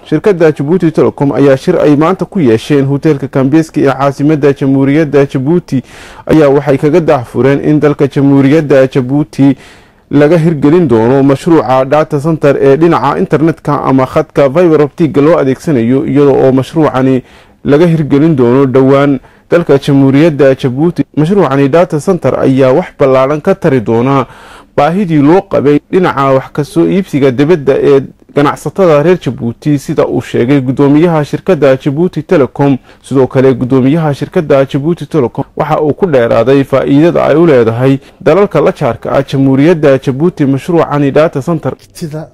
shirkadda jabuuti telecom ayaa shir ay maanta ku yeesheen hoteelka kambeski ee caasimada jamhuuriyadda jabuuti ayaa waxay kaga daahfureen in dalka jamhuuriyadda jabuuti laga hirgelin doono mashruuca data center ee dhinaca internetka ama khadka viber optiga loo adeegsanayo iyada oo mashruucani laga hirgelin doono dhowaan dalka jamhuuriyadda jabuuti mashruucani data center ayaa wax ballaaran ka tari doona baahidii loo qabay dhinaca wax kasoo iibsiga dibadda ee ganacsatada reer jabuuti sida uu sheegay gudoomiyaha shirkadda jabuuti telecom sidoo kale gudoomiyaha shirkadda jabuuti telecom waxa uu ku dheeraaday faa-iidada ay u leedahay dalalka la jaarka ah jamhuuriyadda jabuuti mashruucani data center aragtida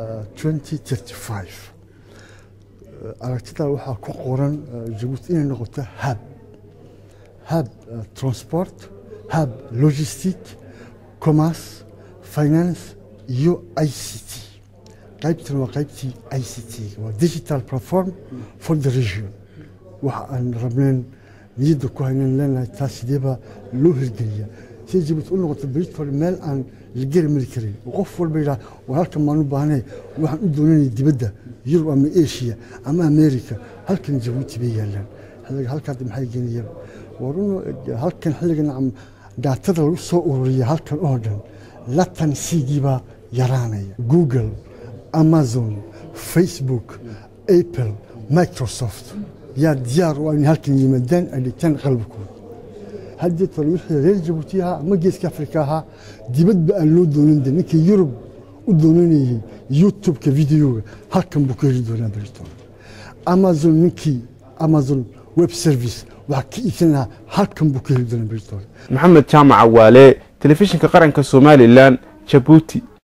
aragtida waxaa ku qoran jabuuti inay noqoto hab hab transport hab logistic commerce finance iyo i c t qaybtan waa qaybtii i c t waa digital platform for the region waxa aan rabneen niyadda ku haynan leenahay taas sideebaa loo hirgeliya si jabuuti u noqoto britol meel aan la geri mari karin qof walba yidhaha war halkan maan u baahnay waxaan u doonanaya dibadda yurub ama asia ama america halkan jabuuti bay yaalaan halkaad maxay geenayaan warun halkan xilligan daatada lagu soo ururiya halkan oo dhan latansigiibaa yaraanaya google amazon facebook apple microsoft yaa diyaar u inay halkan yimaadaan ay dhigtaan qalbkooda haddii tole wixii reer jabuuti ahaa ama geeska afrika ahaa dibadba aan loo doonan de ninkii yurub u doonanayay youtubeka videoga halkan buu ka heli doonaa britol amazon ninkii amazon web service waxaa ka iibsan lahaa halkan buu ka heli doonaa britol maxamed jaamac waale telefishinka qaranka somalilan jabuuti